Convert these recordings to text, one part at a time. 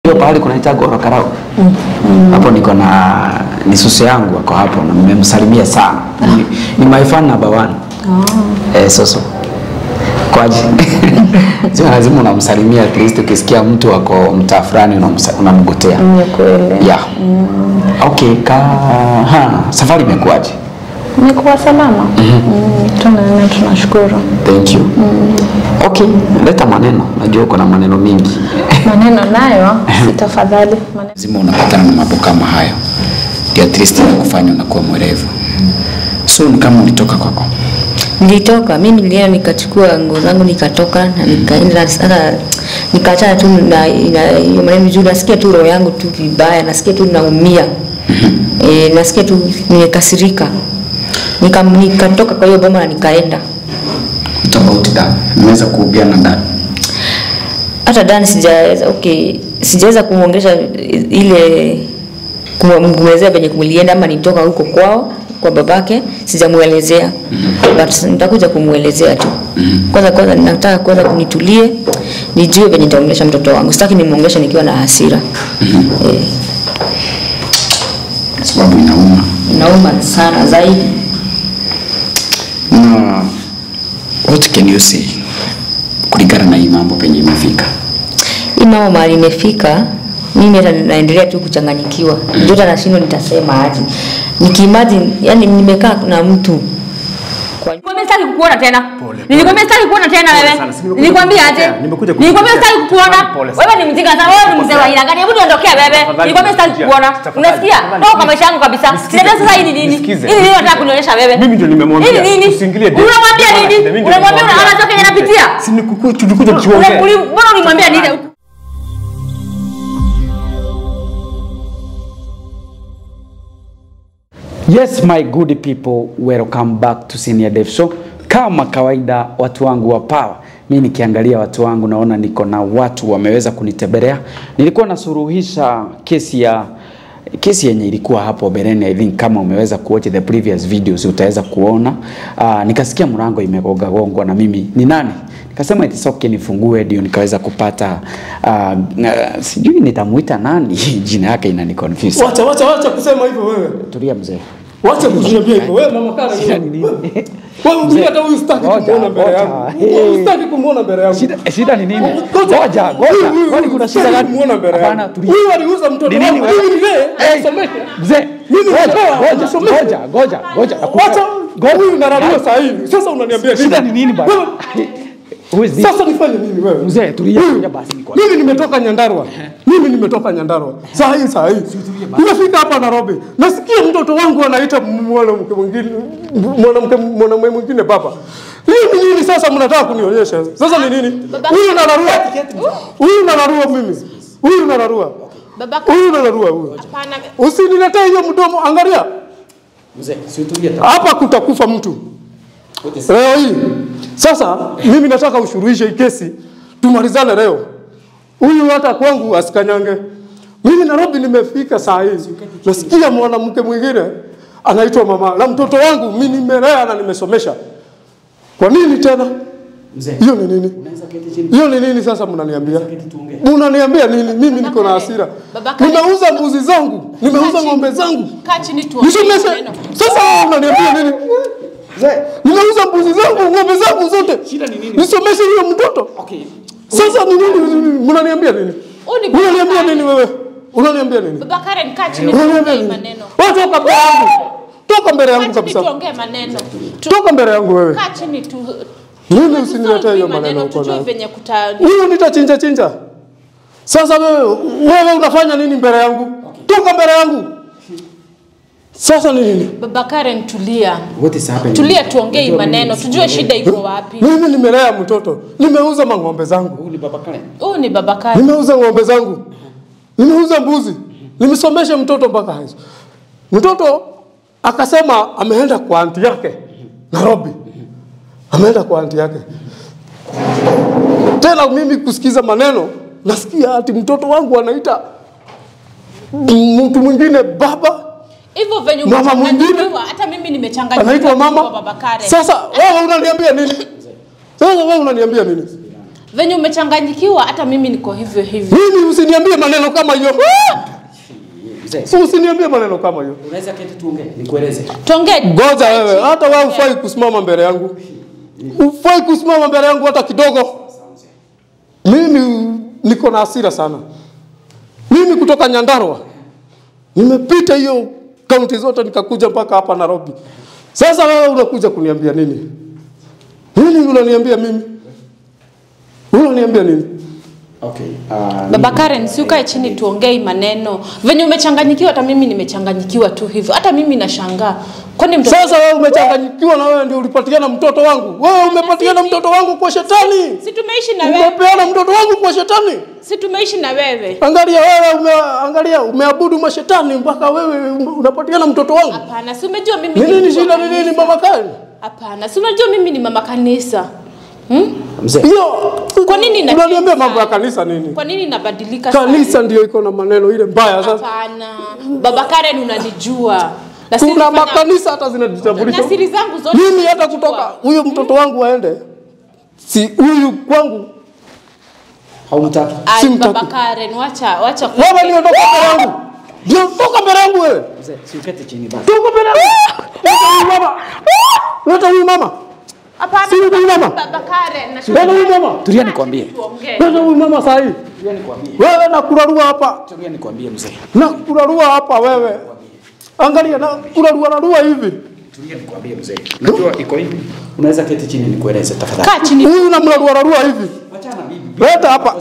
hiyo pahali kunaita Goro Karau hapo niko na ni susu yangu ako hapo na nimemsalimia sana ni, ni my fan number one eh, soso kwaje sio lazima unamsalimia at least ukisikia mtu wako mtaa fulani unamsa- unamgotea Ni kweli. yeah okay ka ha, safari imekuwaje Nikuwa salama. Mm, tuna tunashukuru. thank you okay leta maneno najua uko na maneno mingi Maneno nayo si tafadhali. Maneno. lazima unapatana na mambo kama hayo ndio at least inakufanya unakuwa mwerevu so ni kama ulitoka kwako Nilitoka mimi nilienda nikachukua nguo zangu nikatoka na nikaenda sasa nikaachana tu na na hiyo maneno juu nasikia tu roho yangu tu vibaya, nasikia tu naumia. E, nasikia tu nimekasirika. Nika, nikatoka kwa hiyo boma na nikaenda. tofauti da nimeweza kuubiana ndani Hata ndani sijaweza okay, sijaweza kumuongesha ile kumwelezea venye kumlienda ama nitoka huko kwao kwa babake sijamuelezea but nitakuja kumuelezea tu kwanza kwanza nataka kwanza kunitulie nijue venye nitaongelesha mtoto wangu sitaki nimwongeleshe nikiwa na hasira eh, sababu inauma inauma sana zaidi na what can you say kulingana na hii mambo penye imefika hii mama mahali imefika mimi hata naendelea tu kuchanganyikiwa ndio hata nashindwa nitasema aje nikiimagine yani nimekaa na mtu kwa Nilikwambia sitaki kukuona tena. Nilikwambia sitaki kukuona tena wewe. sana, si nimekuja Nilikwambia aje? kukutetea, nimekuja Nilikwambia kukutetea. sitaki kukuona. Pole sana. Wewe ni mjinga sana. Wewe ni mzee wa aina gani? Hebu niondokee wewe. Tafadhali, Nilikwambia sitaki nisikia. kukuona. Tafadhali, Unasikia? tafadhali, Toka kwa please. maisha yangu kabisa. Nisikize, Sinaelewa sasa hii ni nini? nisikize. Hii ni nini unataka kunionyesha wewe? Mimi ndio nimemwambia, Hii ni nini? usiingilie date. Unamwambia Mimi nini? ndio Unamwambia nimemwambia. unaona kenye napitia? Si ni kuku- tulikuja Ule- tuongee. uli- Mbona ulimwambia nini? Yes my good people, welcome back to Senior Dev Show. Kama kawaida watu wangu wa power, mi nikiangalia watu wangu naona niko na watu wameweza kunitembelea. Nilikuwa nasuluhisha kesi ya kesi yenye ilikuwa hapo bereni, I think kama umeweza kuwatch the previous videos utaweza kuona. Uh, nikasikia mlango imegonga gongwa na mimi ni nani? Nikasema it's okay nifungue ndio nikaweza kupata uh, uh, sijui nitamuita nani jina yake inani confuse. Wacha wacha wacha kusema hivyo wewe. Tulia mzee. Wacha kuniambia hivyo wewe mama kana. Shida ni nini? Wewe mimi hata huyu sitaki Ngoja, kumuona mbele ngoja. yangu. Hey. Wewe Sitaki kumuona mbele yangu. Shida, shida ni nini? Ngoja. Ngoja, Huyu, ngoja. huyu, Kwani kuna shida sitaki gani? kumuona mbele Hapana, yangu. tulia. Huyu aliuza mtoto Ni nini wangu. wewe? Mimi mzee, Hey, asomeke. Mzee, Mimi ngoja, natoa, ngoja, asomeke. ngoja, ngoja, ngoja. Wacha huyu nararua saa hii. Sasa unaniambia nini? Shida ni nini bana? Wewe, Who is this? Sasa nifanye nini wewe? Mzee, tulia, Huyu, tulia basi niko. Mimi nimetoka Nyandarua. Mimi nimetoka Nyandarua. Saa hii saa hii. Nimefika hapa Nairobi. Nasikia mtoto wangu anaita mwanamke mwingine mwanamke mwanamume mwingine baba. Hii ni nini sasa mnataka kunionyesha? Sasa ni nini? Huyu nararua. Huyu nararua mimi. Huyu nararua. Babaka, Huyu nararua huyu. hapana. Usiniletee hiyo mdomo, angalia. Mzee, si tulia tu. Hapa kutakufa mtu leo hii. Sasa mimi nataka ushuruhishe hii kesi, tumalizane leo. Huyu hata kwangu asikanyange. Mimi Nairobi nimefika saa hii, nasikia mwanamke mwingine anaitwa mama na mtoto wangu mimi nimelea na nimesomesha. Kwa nini tena? Mzee, Hiyo ni nini? unaweza keti chini. Hiyo ni nini sasa mnaniambia? Mnaniambia nini? Mimi niko na hasira. Babaka- Nimeuza mbuzi zangu, nimeuza ng'ombe zangu. Kaa chini tuongee Nisomeshe. maneno. Sasa wewe unaniambia nini? Mzee, Nimeuza mbuzi zangu, ng'ombe zangu zote. Shida ni nini? Nisomeshe huyo mtoto. okay. Sasa ni nini? Mnaniambia nini? Huyu ni Unaniambia Babakaren. nini wewe? Unaniambia nini? Babakaren, kaa chini Unaniambia tuongee nini? maneno. Wewe toka mbele yangu. Toka mbele Kaa yangu chini kabisa. tuongee maneno. Tu- Toka mbele yangu wewe. Kaa chini tu. Mimi tu- usiniletee hiyo tu- maneno uko Tujue nayo. venye kuta Huyo nitachinja chinja. Sasa wewe wewe unafanya nini mbele yangu? Toka mbele yangu. Sasa ni nini? Babakaren, tulia. What is happening? Tulia tuongee hii maneno. Tujue shida iko wapi. Mimi nimelea mtoto. Nimeuza mang'ombe zangu. Huyu ni baba Karen. Huyu ni Babakaren. Nimeuza ng'ombe zangu, nimeuza mbuzi, nimesomesha mtoto mpaka hizo. Mtoto akasema ameenda kwa anti yake Nairobi, ameenda kwa anti yake. Tena mimi kusikiza maneno, nasikia ati mtoto wangu anaita mtu mwingine baba, Hivyo venye Mama mwingine? umechanganyikiwa, hata mimi nimechanganyikiwa. anaitwa kwa mama. Babakaren. Sasa wewe unaniambia nini? Sasa wewe unaniambia nini? Venye umechanganyikiwa hata mimi niko hivyo hivyo. Mimi usiniambie maneno kama hiyo. Mzee, Usiniambie maneno kama hiyo. unaweza keti tuongee, nikueleze. Tuongee. Ngoja wewe, hata wewe ufai kusimama mbele yangu. Ufai kusimama mbele yangu hata kidogo. Mimi niko na hasira sana. Mimi kutoka Nyandarua nimepita hiyo kaunti zote nikakuja mpaka hapa Nairobi. Sasa wewe unakuja kuniambia nini? Nini unaniambia mimi? Unaniambia nini? Okay. Uh, Baba Karen, si ukae chini tuongee hii maneno. Venye umechanganyikiwa hata mimi nimechanganyikiwa tu hivyo. Hata mimi nashangaa. Kwani mtoto Sasa wewe umechanganyikiwa na wewe ndio ulipatiana mtoto wangu. Wewe umepatiana mtoto wangu kwa shetani. si tumeishi na wewe? Umepeana mtoto wangu kwa shetani. Si tumeishi na wewe? Angalia wewe ume, angalia umeabudu mashetani mpaka wewe unapatiana mtoto wangu. Hapana, si umejua mimi Ni nini mtu wa shida ni nini kanisa. mama Karen? Hapana, si unajua mimi ni mama kanisa. Hmm? mzee, Hiyo Kwa nini ina- unaniambia mambo ya kanisa nini? Kwa nini nabadilika sana? Kanisa ndio iko na maneno ile mbaya sasa. Hapana. Baba Karen unanijua. Na siri Kuna fanya- makanisa hata zinajitambulisha. na siri zangu zote Mimi hata unajua. kutoka huyo mtoto wangu aende. Si huyu kwangu. haumtaki. Ai, simtaki. Baba Karen, wacha wacha ku- Wewe ndio toka mbele yangu. Ndio toka mbele yangu wewe. Mzee, si uketi chini basi. Toka mbele yangu. Leta huyu mama. Leta huyu mama. Hapana. Si huyu mama. Baba Karen, na Leta huyu mama. Tulia nikwambie. tuongee. Leta huyu mama saa hii. Tulia nikwambie. Wewe nakurarua hapa. Tulia nikwambie mzee. Nakurarua hapa wewe. Angalia na kurarua rarua hivi. Tulia nikwambie mzee. Unajua iko hivi. Unaweza keti chini nikueleze tafadhali. Kaa chini. Huyu namrarua rarua hivi. Wachana bibi. Leta hapa.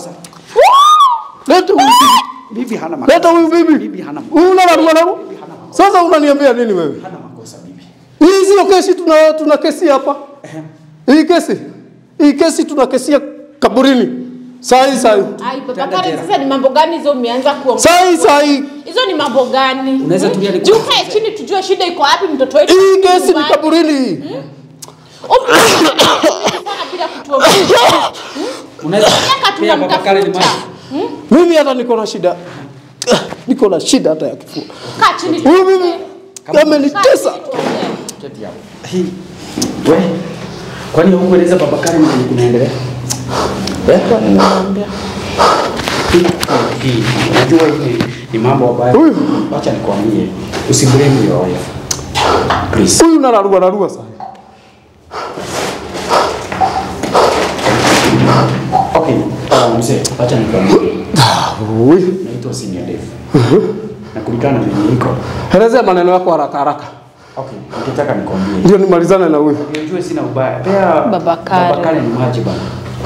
Leta huyu bibi. Bibi hana makosa. Leta huyu bibi. Bibi hana makosa. Huyu unararua rarua. Sasa unaniambia nini wewe? Hana makosa bibi. Hii sio kesi tuna tuna kesi hapa. Hii kesi. Hii kesi tuna kesia kaburini. Saa hii saa hii. Ai, Baba Karen, sasa ni mambo gani hizo umeanza kuongea? Saa hii saa hii. Hizo ni mambo gani? Unaweza Hmm? tulia ni- Juu kae chini tujue shida iko wapi mtoto wetu. Hii kesi ni Nyumbani. kaburini hii. Sana bila kutuongea. Unaweza Miaka pia baba Karen ni tunamtafuta. maji. Mimi hata niko na shida. Niko na shida hata ya kifua. Kaa chini Huyu tuongee. mimi Kaa amenitesa. chini tuongee. Keti hapo. Hii. We. Kwani hukueleza baba Karen nini kunaendelea? Eh? Hii. Hii. Unajua hii ni- ni mambo mabaya. Huyu. Acha nikwambie. Usiblame your wife. Please. Huyu nararua narua sana. Okay. Uh, mzee, acha nikwambie. Huyu. Naitwa Senior Dave. Na kulingana na venye iko. Elezea maneno yako haraka haraka. Okay, nikitaka nikwambie. Ndio nimalizane na huyu. Unajua sina ubaya. Pea Baba Karen. Baba Karen ni maji bana.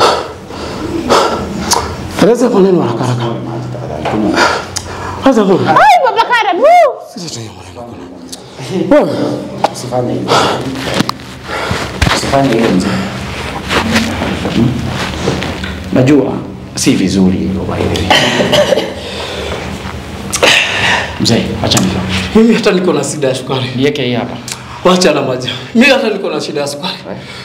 Elezea maneno haraka haraka. Maji tafadhali. Kunywa. Sasa huyu. Ai, Baba Karen, woo! Wewe. Usifanye hivyo. Usifanye hivyo mzee. Hmm? Najua si vizuri hivyo by the way. Mzee, acha nilo. Mimi hata niko na shida ya sukari. Niweke hii hapa. Wacha na maji. Mimi hata niko na shida ya sukari.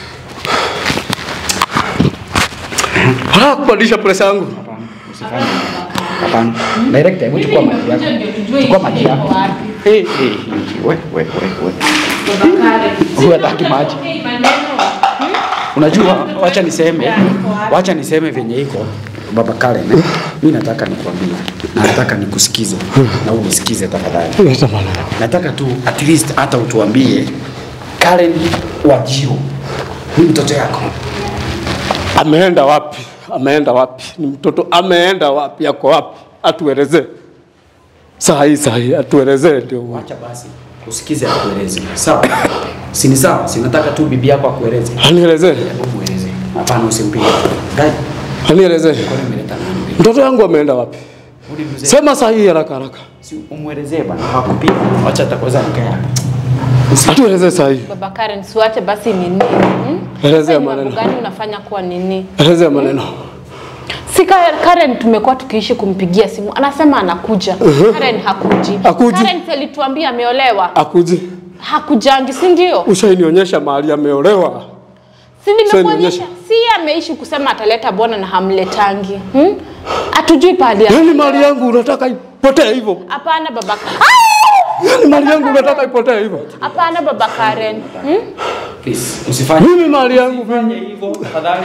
Haraka kupandisha presha yangu. Hapana, usifanye hivyo. Hapana. Director, hebu chukua maji yako. Chukua maji yako. Eh, eh, eh, we, we, we, we. Huyu hataki maji. Unajua, wacha niseme, wacha niseme venye iko baba Karen. Eh? Mimi nataka nikwambie na nataka nikusikize na unisikize tafadhali. Leta maneno. Nataka tu at least hata utuambie Karen Wajiro ni mtoto yako. Ameenda wapi? Ameenda wapi? Ni mtoto ameenda wapi? Yako wapi? Atuelezee. Saa hii saa hii atuelezee ndio. Wacha basi usikize akueleze. Sawa? Si ni sawa? Si nataka tu bibi yako akueleze. Anielezee. Hebu mueleze. Hapana usimpige. Guy, Anielezee. kwani umeleta nani? Mtoto yangu ameenda wapi? Uli mzee. Sema saa hii haraka haraka. Si umwelezee bana. Hakupiga. Wacha atakweza nikae hapa. Atuelezee saa hii. Baba Karen, siwache basi nini? Hmm? Elezea Sasa ni mambo maneno. gani unafanya kuwa nini? Elezea maneno. Si Ka- Karen tumekuwa tukiishi kumpigia simu. Anasema anakuja. Karen hakuji. Hakuji. Karen si alituambia ameolewa. Akuji. Hakujangi, si ndio? Ushainionyesha mahali ameolewa. Si nimekuonyesha. nionyesha. Si yeye ameishi kusema ataleta bwana na hamletangi. Hmm? Hatujui pahali ya. Yaani mali yangu unataka ipotee hivyo? Hapana baba. Yaani mali yangu unataka ipotee hivyo? Hapana baba Karen. Hmm? Please, usifanye Mimi mali yangu Fanye hivyo tafadhali.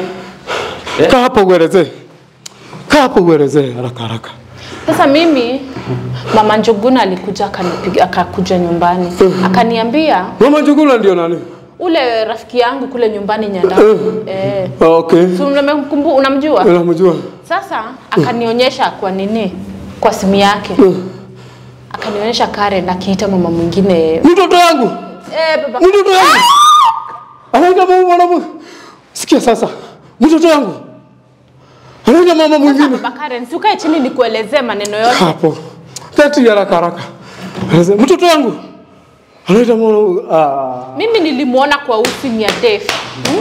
Kaa hapa uelezee. Kaa hapa uelezee haraka haraka. Sasa mimi mama Njuguna alikuja akanipiga akakuja nyumbani akaniambia Mama Njuguna ndio nani? ule rafiki yangu kule nyumbani Nyanda eh, Okay. si unamkumbu- unamjua? Unamjua? Sasa akanionyesha kwa nini kwa simu yake akanionyesha Karen akiita mama mwingine Mtoto wangu. eh, baba Mtoto wangu. Anaita mama mwanamke. Sikia sasa. Mtoto wangu. Anaita mama mwingine. baba Karen, si ukae chini nikuelezee maneno yote. hapo kati haraka haraka. Anasema, Mtoto wangu. Anaita mwana ah. Mimi nilimuona kwa usi ya Def. Hmm?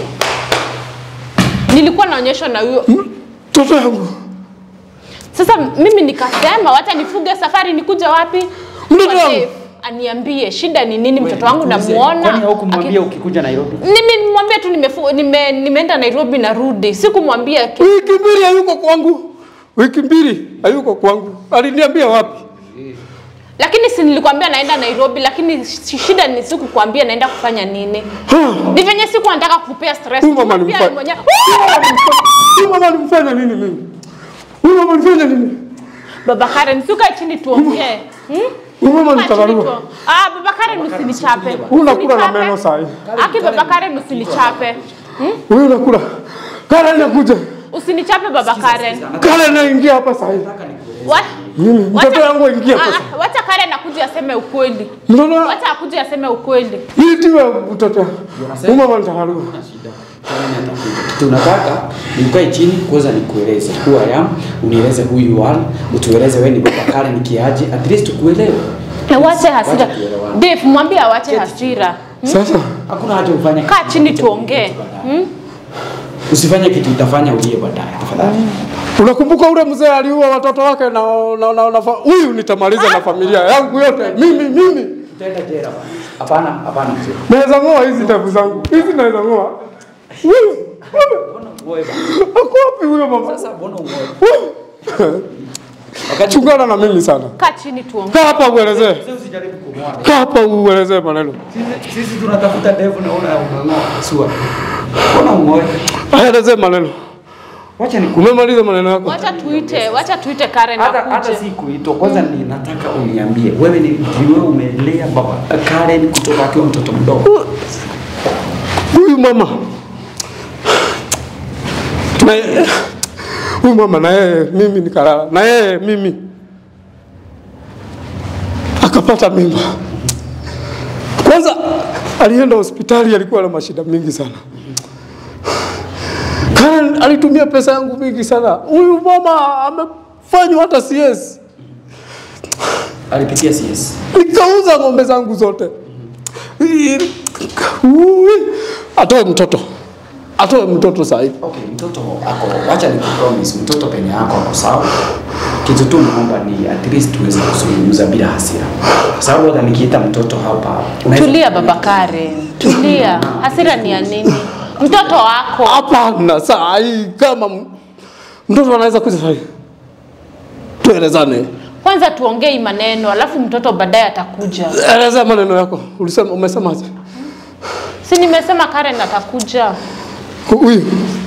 Nilikuwa naonyeshwa na huyo. Mtoto wangu. Sasa mimi nikasema wacha nifuge safari nikuja wapi? Mtoto Kwa wangu. Dave. Aniambie shida ni nini mtoto wangu Kwani namuona. haukumwambia aki- ukikuja Nairobi? Mimi nimwambia tu nimefu, nime, nimeenda Nairobi narudi. Sikumwambia ki- Wiki mbili hayuko kwangu. Wiki mbili hayuko kwangu. Aliniambia wapi? lakini si nilikwambia naenda Nairobi lakini shi- shida ni sikukwambia naenda kufanya nini. Ha. Ni venye siku nataka kukupea stress. Huyu mama Kumwambia alimfanya- mwenyewe. Huyu mama alimfanya nini mimi? Huyu mama alimfanya nini? Baba Karen, si ukae chini tuongee. Hmm? Huyu mama Kaa chini nitakarua. tu- Ah, baba Karen usinichape. Unakula na Usinichape. meno sahi. Aki baba Karen usinichape. Hmm? Huyu unakula. Karen inakuja. Usinichape baba Karen. Karen inaingia hapa sahi. Wa- Mimi mtoto wacha- wangu aingia hapa. Ah, ah, Wacha Karen akuje aseme ukweli. Mtoto Wacha akuje aseme ukweli. hii tiwe mtoto. Huyu mama nitakarua. tunataka nikae chini kwanza nikueleze who I am, unieleze who you are, utueleze wewe ni baba Karen kiaje, at least tukuelewe. Wache hasira. Wacha tuelewane. Dave, mwambie awache hasira. Sasa Hakuna haja ufanye Kaa chini tuongee. Hmm? Usifanye kitu utafanya ulie baadaye tafadhali. unakumbuka ule mzee aliua watoto wake na na, na, na fa- huyu nitamaliza na familia yangu yote. Mimi mimi Utaenda jela bwana. Hapana, hapana mzee. naweza ng'oa hizi ndevu zangu. Hizi naweza ng'oa. Huyu huyu. Ako wapi huyo mama? Sasa mbona ungoe? Huyu. Chungana na mimi sana. Kaa chini tuongee. Kaa hapa uelezee. Mzee usijaribu kumwoa. Kaa hapa uelezee maneno. Sisi sisi tunatafuta ndevu na una unang'oa. Sua. Mbona ungoe? Aelezee maneno. Wacha ni Umemaliza maneno yako. Wacha tuite, wacha tuite Karen hata hata akuje. si kuitwa kwanza ni nataka uniambie wewe ni ni wewe umelea baba Karen kutoka akiwa mtoto mdogo Huyu mama na huyu mama na yeye mimi nikalala na yeye mimi akapata mimba. Kwanza alienda hospitali, alikuwa na mashida mingi sana. Karen alitumia pesa yangu mingi sana. Huyu mama amefanywa hata CS. alipitia CS Nikauza ng'ombe zangu zote. Ui, Atoe mtoto, atoe mtoto sasa hivi. okay mtoto ako wacha ni promise mtoto penye yako ako sawa kitu tu naomba ni at least tuweze kuzungumza bila hasira kwa sababu hata nikiita mtoto hapa unaweza- Tulia baba Karen. Tulia. Hasira ni ya nini? Mtoto wako. Hapana, saa hii kama m- mtoto anaweza kuja saa hii, tuelezane. Kwanza tuongee maneno, alafu mtoto baadaye atakuja. Eleza maneno yako. Ulisema, umesemaje? Si nimesema Karen atakuja. Huyu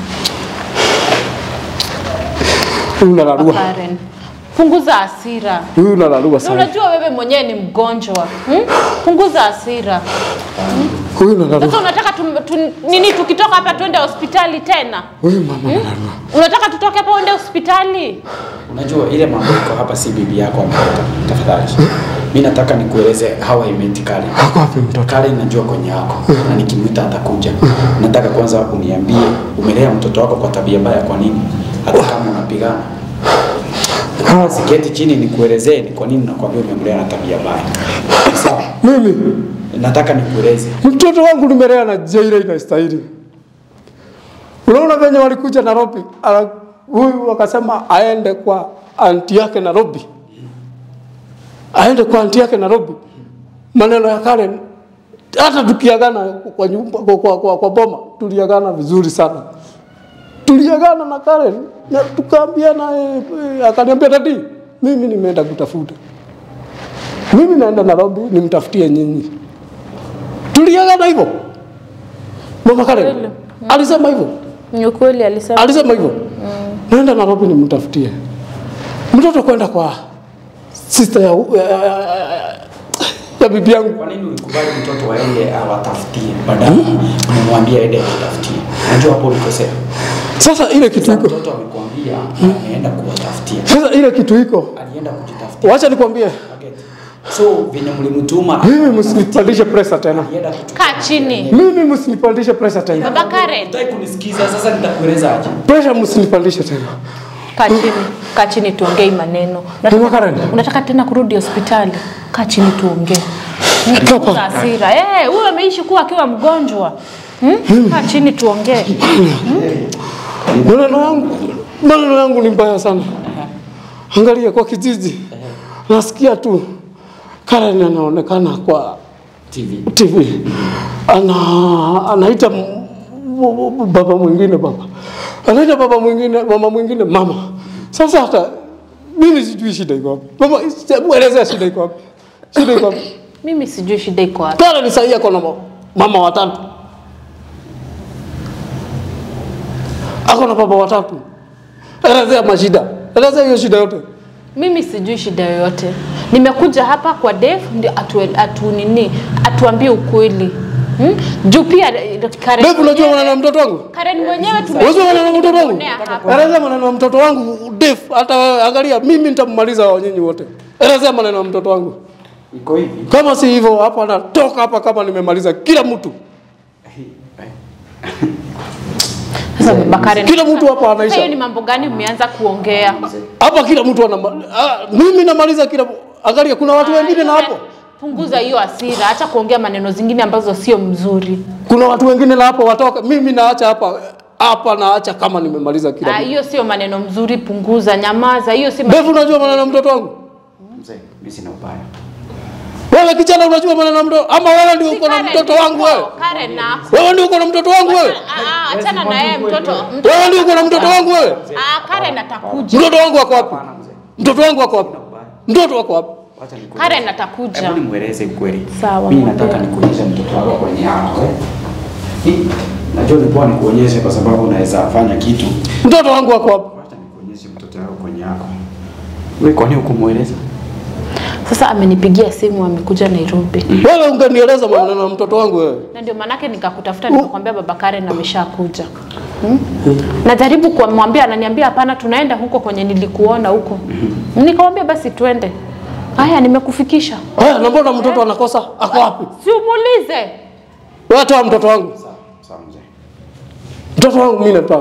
huyu unalarua, Karen. Punguza hasira. huyu unalarua Na sana, unajua wewe mwenyewe ni mgonjwa. Hmm? Punguza hasira. huyu Sasa unalarua, unataka tu, tu, nini tukitoka hapa twende hospitali tena? huyu mama unalarua. Unataka tutoke hapa uende hospitali? unajua ile mambo iko hapa si bibi yako ameleta tafadhali mimi nataka nikueleze how I met Karen Ako wapi mtoto? Karen najua kwenye yako na nikimwita atakuja. Nataka kwanza uniambie umelea mtoto wako kwa tabia mbaya kwa nini? Hata kama unapigana. Siketi chini nikuelezee ni kwa nini nakwambia umemlea na tabia mbaya. Sawa. Mimi Nataka nikueleze. mtoto wangu nimelea na njia ile inastahili. Unaona venye walikuja Nairobi, ala- huyu wakasema aende kwa anti yake Nairobi, aende kwa anti yake Nairobi. Maneno ya Karen, hata tukiagana kwa nyumba kwa, kwa, kwa, kwa boma tuliagana vizuri sana, tuliagana na Karen na tukaambiana, eh, eh, akaniambia dadi, mimi nimeenda kutafuta, mimi naenda Nairobi nimtafutie nyinyi tuliagana hivyo. Mama Karen alisema hivyo. Ni ukweli alisema. Alisema hivyo. Naenda Nairobi nimtafutie. Mtoto kwenda kwa sister ya, ya, ya, ya, ya bibi yangu. Kwa nini ulikubali mtoto waende awatafutie badala umemwambia ende akutafutie? Unajua hapo ulikosea. Sasa ile kitu Sasa iko. mtoto amekwambia ameenda kuwatafutia, Sasa ile kitu iko. alienda kujitafutia. Wacha nikwambie. Target. So venye mlimtuma Mimi msinipandishe pressure tena. alienda kuchukua. Kaa chini. Mimi msinipandishe pressure tena. Baba Karen, Hutaki kunisikiza sasa, nitakueleza aje? Pressure msinipandishe tena. kaa chini. Kaa chini tuongee maneno. Mama Karen. Unataka tena kurudi hospitali? Kaa chini tuongee. Toka. Punguza hasira. Eh, huyo ameishi kuwa akiwa mgonjwa. Hmm? Kaa chini tuongee. Maneno yangu, maneno yangu ni mbaya sana. Angalia kwa kijiji, nasikia tu Karen anaonekana kwa TV. TV ana anaita m- m- m- baba mwingine baba, anaita baba mwingine mama mwingine mama. Sasa hata mimi sijui shida iko wapi. Mama, hebu elezea shida iko wapi? Shida iko wapi? Mimi sijui shida iko wapi. Karen sahii ako na ma- mama watatu, ako na baba watatu. Elezea mashida, elezea hiyo shida yote. Mimi sijui shida yoyote. Nimekuja hapa kwa Dave ndio atu, atu nini atuambie ukweli. Hmm? Juu pia eh, Karen Dave, unajua mwenyewe- maneno ya mtoto wangu? Karen mwenyewe tume Unajua maneno ya mtoto wangu? tumeonea hapa. Elezea maneno ya mtoto wangu Dave, hata angalia mimi nitammaliza wa nyinyi wote. Elezea maneno ya mtoto wangu. Iko hivi. Kama si hivyo hapa natoka hapa kama nimemaliza kila mtu. Sasa baba Karen. Kila mtu hapa Sasa anaisha. hiyo ni mambo gani mmeanza kuongea? Hapa kila mtu ana ah, mimi namaliza kila angalia kuna watu wengine na hapo. Punguza hiyo hasira, acha kuongea maneno zingine ambazo sio mzuri. Kuna watu wengine na hapo watoka. Mimi naacha hapa hapa naacha kama nimemaliza kila Ah, mtu. hiyo sio maneno mzuri, punguza, nyamaza. Hiyo si Dave, unajua maneno ya mtoto wangu? Mzee, mimi sina ubaya. Wewe kijana unajua maneno ya mtoto ama wewe ndio uko na mtoto wangu wewe? Karen na Wewe ndio uko na mtoto wangu wewe? Ah, ah, achana na yeye mtoto. mtoto- Wewe ndio uko na mtoto wangu wewe? Ah, Karen atakuja. Mtoto wangu wako wapi? Mtoto wangu wako wapi? Mtoto wako wapi? Wacha nikueleze. Karen atakuja. Hebu nimweleze ukweli. Sawa, Mimi mwambie. nataka nikuonyeshe mtoto wako kwenye yako. eh. Hii, Najua nilikuwa nikuonyeshe kwa sababu unaweza fanya kitu. Mtoto wangu wako wapi? Wacha nikuonyeshe mtoto wako kwenye yako. Wewe kwa nini ukumueleza? Sasa amenipigia simu amekuja Nairobi. Wewe ungenieleza maneno ya mtoto wangu wewe. Na ndio maanake nikakutafuta nikakwambia baba Karen ameshakuja. Hmm? Najaribu kumwambia ananiambia hapana tunaenda huko kwenye nilikuona huko. Nikamwambia basi twende. Haya nimekufikisha. Haya, na mbona mtoto anakosa? Ako wapi? Si umuulize. Wewe toa mtoto wangu. Sawa mzee. Mtoto wangu mimi nataka.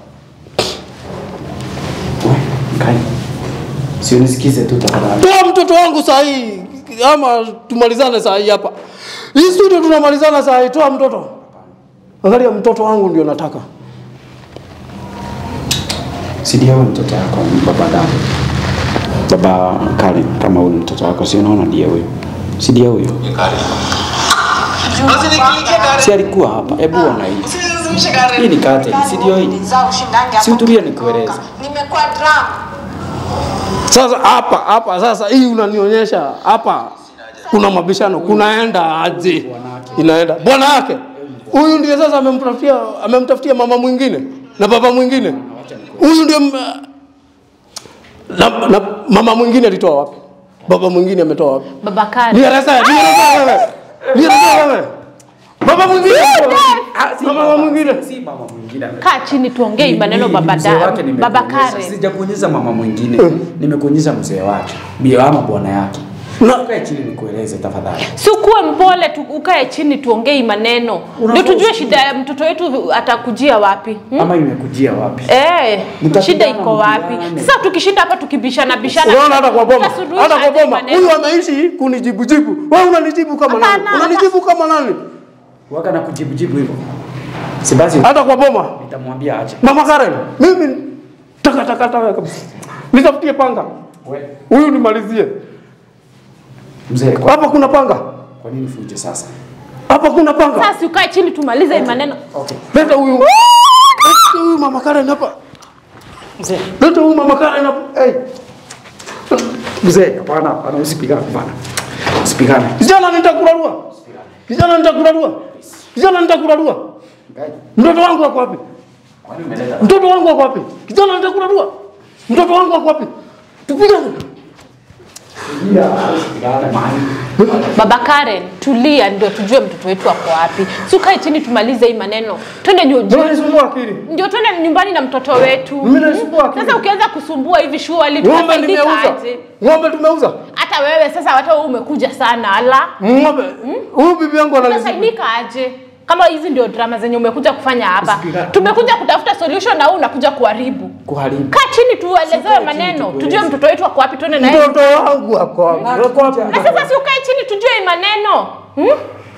Wewe, Kai. Si unisikize tu tafadhali. Toa mtoto wangu saa hii ama tumalizane saa hii hapa. Hii studio tunamalizana saa hii. Toa mtoto. Angalia mtoto wangu ndio nataka. Si ndio wewe mtoto wako baba damu. Baba Kale, kama huyu ni mtoto wako, si unaona ndiye huyo. Si ndiye huyo. Si alikuwa hapa. Hebu ona hii. Hii ni kate, si ndio hii? Si utulie nikueleze. Nimekuwa drum. Sasa hapa hapa sasa hii unanionyesha hapa kuna mabishano, kunaenda aje? Inaenda bwana yake huyu ndiye sasa amemtafutia amemtafutia mama mwingine na baba mwingine. Huyu ndio m- na, na mama mwingine alitoa wapi? Baba mwingine ametoa wapi? Baba Karen. Nieleze, nieleze wewe. Nieleze wewe. Baba mwingine. Ah, si mama mwingine. Si mama mwingine. Kaa chini tuongee hii maneno Mimi baba mzee da, wake baba nimekuonyesha. Karen. Sijakuonyesha mama mwingine. Nimekuonyesha mzee wake. Bi ama bwana yake. Na- Kae chini nikueleze tafadhali. Si ukuwe mpole tu, ukae chini tuongee hii maneno. Ndio Unafaa tujue usikie. shida ya mtoto wetu atakujia wapi. Hmm? Ama imekujia wapi? Eh, Mtapigana shida iko wapi? mtihani. Sasa tukishinda hapa tukibishana bishana. Unaona hata kwa boma. tutasuluhisha Hata kwa aje boma. maneno? Huyu ameishi kunijibu jibu. Wewe unanijibu kama nani? Hapana, Unanijibu kama nani? Waka na kujibu jibu hivyo. Si basi Hata kwa boma. nitamwambia ache. Mama Karen, mimi taka taka taka kabisa. Nitafutie panga. Wewe Huyu nimalizie. mzee kwa, Hapa kuna panga. kwa nini fuje sasa? Hapa kuna panga. Sasa si ukae chini tumalize hii maneno. Leta huyu. Leta huyu mama Karen hapa. Mzee, Leta huyu mama Karen hapa. Hey. mzee hapana, hapana usipigane bana. Usipigane. Kijana nitakurarua. Kijana nitakurarua. Kijana nitakurarua. Mtoto wangu wako wapi? Kwani umeleta Mtoto wangu wako wapi? Kijana anataka kurarua. Mtoto wangu wako wapi? Tupigane. Baba Karen, tulia ndio tujue mtoto wetu ako wapi. Si ukae chini tumalize hii maneno. Twende nyu- Ndio nisumbua akili. ndio twende nyumbani na mtoto wetu. Mimi naisumbua akili. Sasa ukianza kusumbua hivi shughuli Ng'ombe tutafaidika nimeuza. aje? Ng'ombe tumeuza. Hata wewe sasa hata wewe umekuja sana ala. Ng'ombe. Huyu bibi yangu analizungumza. Tutasaidika aje? Kama hizi ndio drama zenye umekuja kufanya hapa. Tumekuja kutafuta solution na wewe unakuja kuharibu. Kuharibu. Kaa chini tuelezewe maneno, tujue mtoto wetu ako wapi, tuende naye. Mtoto wangu wako wapi? Wako wapi? Na sasa si ukae chini tujue hii maneno. Hmm?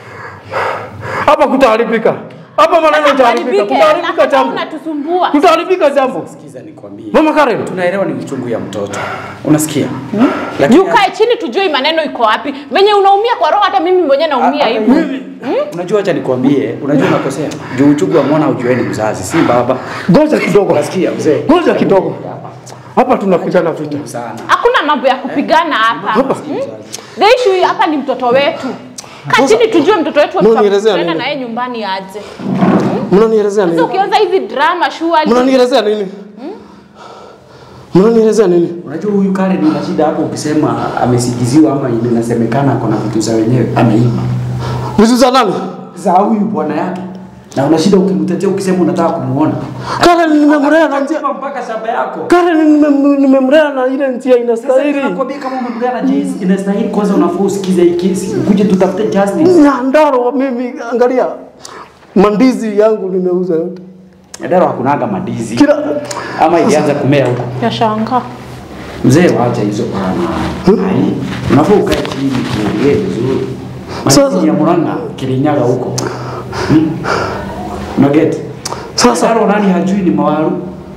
Hapa kutaharibika. Hapa maneno itaharibika. Haribike, Kutaharibika alafu jambo. unatusumbua. Kutaharibika jambo. Sikiza nikwambie. Mama Karen. Tunaelewa ni uchungu ya mtoto. Unasikia? Juu kae chini tujue hii maneno iko wapi. Venye unaumia kwa roho hata mimi mwenyewe naumia hivyo. Unajua acha nikwambie, unajua unakosea. Juu uchungu wa mwana ujueni mzazi, si baba. Ngoja kidogo. Unasikia mzee? Ngoja kidogo. Hapa tunapigana vita. Sana. Hakuna mambo ya kupigana hapa. Hmm? The issue hapa ni mtoto wetu. Kaa chini tujue mtoto wetu Unanielezea tutaenda nini? na yeye nyumbani aje. Mnanielezea Sasa nini? ukianza hizi drama surely Mnanielezea nini? Mnanielezea nini? Unajua huyu Karen una shida hapo ukisema amesikiziwa ama inasemekana kuna vitu za wenyewe ameiba. Vitu za nani? Za huyu bwana yake. Na una shida ukimtetea ukisema unataka kumuona. Karen nimemlea na njia Sema mpaka shamba yako. Karen nime- nimemlea na ile njia Sasa inastahili. nakwambia kama umemlea na jinsi inastahili kwanza unafaa usikize hii kesi. Ukuje tutafute justice. Nyandaro mimi angalia mandizi yangu nimeuza yote. Ndaro hakunaga madizi. Kila Ama ilianza kumea huko. yashangaa. Mzee waacha hizo bwana. Ai, unafaa ukae chini tuongee vizuri. Sasa- Sasa ya Murang'a Kirinyaga huko. Hmm? Una get? Sasa- Sasa nani hajui ni mawaru?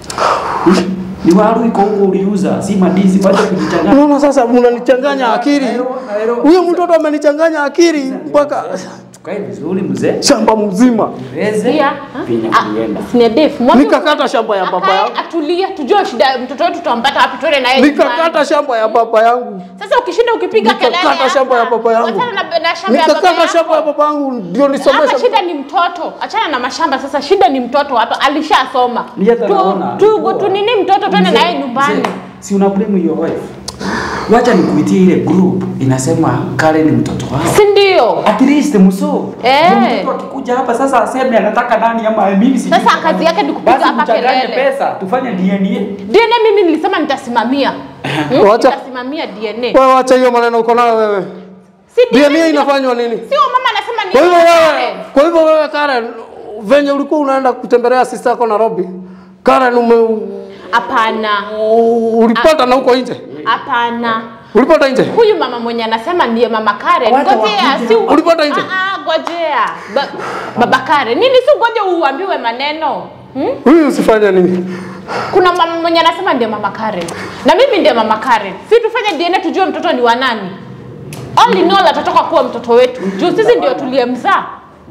Hmm? Ni waru iko huko uliuza, si madizi wacha kujichanganya. unaona sasa mnanichanganya akili. Naelewa, naelewa. Huyo mtoto amenichanganya akili mpaka Tukae vizuri mzee. shamba mzima. Reze. Pia Penye ah, kulienda. senior Dave, mwambie Nikakata shamba ya baba akae, yangu. atulie, tujue shida ya mtoto wetu tutampata wapi, tuende naye Nikakata nyumbani. shamba ya baba yangu. Sasa ukishinda ukipiga kelele Nikakata shamba ya hapa, baba yangu. wachana na, na shamba ya baba Nikakata yako. shamba ya baba yangu ndio Hapa nisomeshe. shida ni mtoto, achana na mashamba sasa. Shida ni mtoto hapa, alishasoma. Ni hata naona. Tu, tu, tu nini mtoto tuende Mzee, naye nyumbani. mzee, Si una blame your wife. Wacha nikuitie ile group inasema Karen ni mtoto wao. Si ndio? At least mso. Eh. Mtoto akikuja hapa sasa aseme anataka nani ama mimi sijui. Sasa kazi yake ni kupiga Basi hapa mchanganye kelele. pesa, tufanye DNA. DNA mimi nilisema nitasimamia. Hmm? Wacha- Nitasimamia DNA. Wewe wacha hiyo maneno uko nayo wewe. Si DNA ndio? inafanywa nini? Sio mama anasema ni Kwa hivyo Karen. wewe, kwa hivyo wewe Karen, venye ulikuwa unaenda kutembelea sister yako Nairobi, Karen ume Hapana. u- ulipata na huko nje? Hapana. Ulipata nje? Huyu mama mwenye anasema ndiye mama Karen. Wacha Ngojea, wakuje si hapa. Ulipata nje? Ah, ah, ngojea. Ba, baba Karen. Nini si ngoje uambiwe maneno? Hmm? Huyu usifanye nini? Kuna mama mwenye anasema ndiye mama Karen. Na mimi ndiye mama Karen. Si tufanye DNA tujue mtoto ni wa nani. All in all atatoka kuwa mtoto wetu. Juu sisi ndio tuliyemzaa.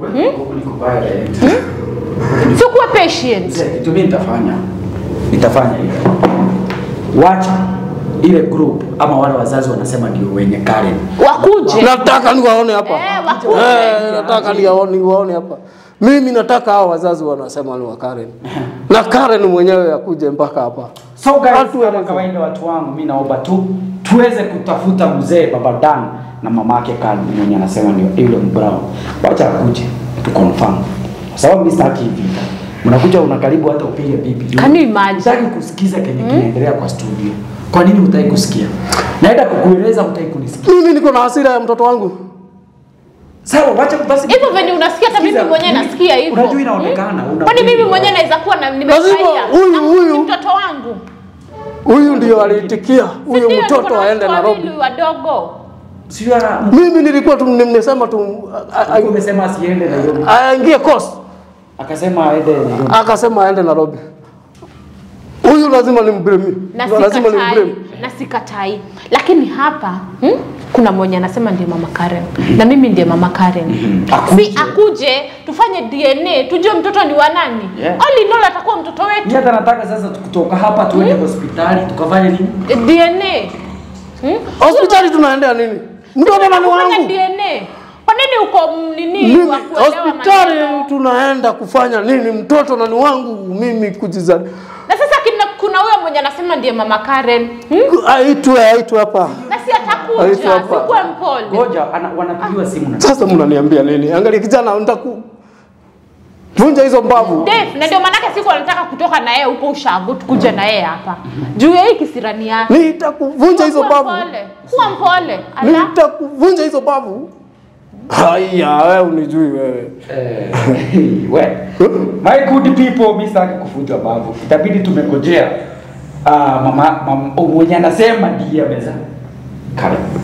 Si kuwa patient. Mzee, kitu mimi nitafanya. Nitafanya hivi. Wacha ile group ama wale wazazi wanasema ndio wenye Karen. Wakuje. Nataka niwaone hapa. Eh, wakuje. Eh, nataka niwaone niwaone hapa. Mimi nataka hao wazazi wanasema ni wa Karen. Na Karen mwenyewe akuje mpaka hapa. So guys, Watu kama wanasema. kawaida watu wangu, mimi naomba tu tuweze kutafuta mzee baba Dan na mamake Karen mwenye anasema ndio yule Brown. Wacha akuje tu confirm. Kwa sababu mimi sitaki hivi. Mnakuja unakaribu hata upige bibi. Can you imagine? Sitaki kusikiza kenye kinaendelea kwa studio. Kwa nini hutaki kusikia? Naenda kukueleza hutaki kunisikia. Mimi niko na hasira ya mtoto wangu. Sawa, wacha basi. Hivyo venye unasikia hata mimi Sikiza, mwenyewe mimi- nasikia hivyo. Unajua inaonekana. Hmm? una- Kwani mimi mwenyewe naweza kuwa na nimefurahia. huyu- Na huyu- ni mtoto wangu. Huyu ndio aliitikia Si huyu ndio, niko mtoto na aende watoto Nairobi. wawili wadogo. Sio ana Mimi nilikuwa tu nimesema tu a- a- Alikuwa amesema asiende Nairobi. a- aingie course. Akasema aende Nairobi. Akasema aende Nairobi. Huyu lazima nimblame. Na Lazima sikatai. nimblame. Na sikatai. Lakini hapa hmm? kuna mwenye anasema ndiye mama Karen. Na mimi ndiye mama Karen. Si akuje tufanye DNA tujue mtoto ni wa nani. Yeah. All in all atakuwa mtoto Mimi wetu. hata nataka sasa kutoka hapa tuende hospitali tukafanye nini? Eh, DNA. Hmm? Hospitali tunaendea nini? Mtoto nani Kufanya wangu? DNA. Kwani nini uko m- nini Mimi wa kuelewa hospitali maneno? tunaenda kufanya nini? Mtoto na ni wangu mimi kujizali. Na sasa kina, kuna huyo mwenye anasema ndiye mama Karen. Hmm? Aitwe aitwe hapa. Na si Aitwa atakuja, hapa. sikuwe mpole. Ngoja ana- wanapigiwa simu na Sasa mnaniambia nini? Angalia kijana, nitaku vunja hizo mbavu. Dave, na ndio maanake siku anataka kutoka na yeye huko ushago tukuje na yeye hapa. Juu ya hii kisirani yake. Nitakuvunja hizo Kuwa mbavu. mpole. Kuwa mpole. Ala. Nitakuvunja hizo mbavu. Haya, wewe unijui wewe. Eh, we. My good people, mimi sitaki kuvunjwa bavu. Itabidi tumekojea. Ah, mama, mama mwenye anasema ndiye ameza. Karibu.